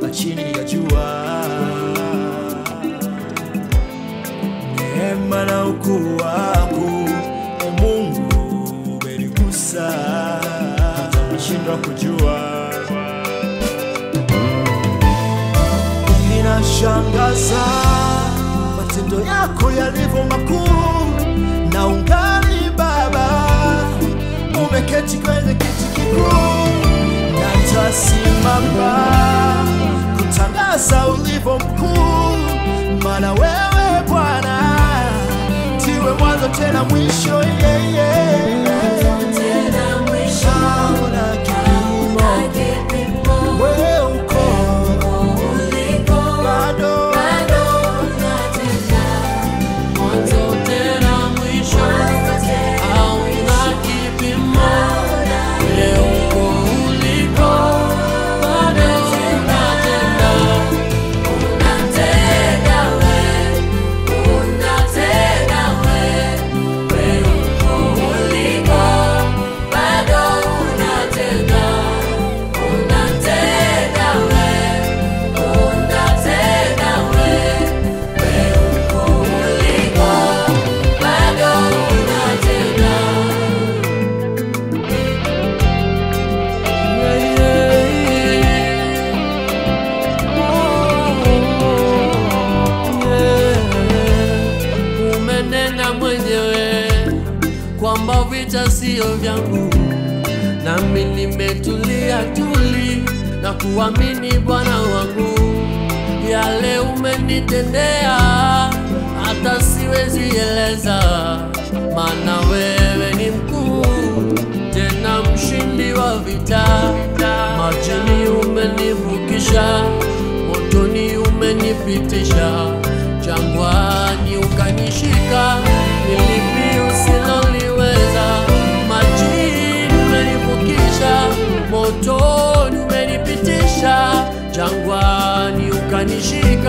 hapa chini ya jua. Neema na ukuu wako e Mungu umenigusa, hata nashindwa kujua. Inashangaza matendo yako yalivyo makuu, na ungali Baba umeketi kwenye kiti kikuu, natasimama kutangaza ulivyo mkuu, maana wewe Bwana ndiwe mwanzo tena mwisho. yeah, yeah. Tena mwisho Hauna kipimo, na kipimo wewe uko uliko bado bado unatenda Mwanzo tena mwisho hauna kipimo, leo uko uliko bado unatenda. unatenda we unatenda we we uko uliko bado unatenda unatenda we unatenda we we uko uliko bado unatenda Umenena mwenyewe kwamba vita sio vyangu, nami nimetulia tuli na kuamini Bwana wangu. Yale umenitendea hata siwezi eleza, maana wewe ni mkuu tena mshindi wa vita. Majini umenivukisha, motoni umenipitisha, jangwani ukanishika, nilipi usiloliweza. Majini umenivukisha, motoni umenipitisha, jangwani ukanishika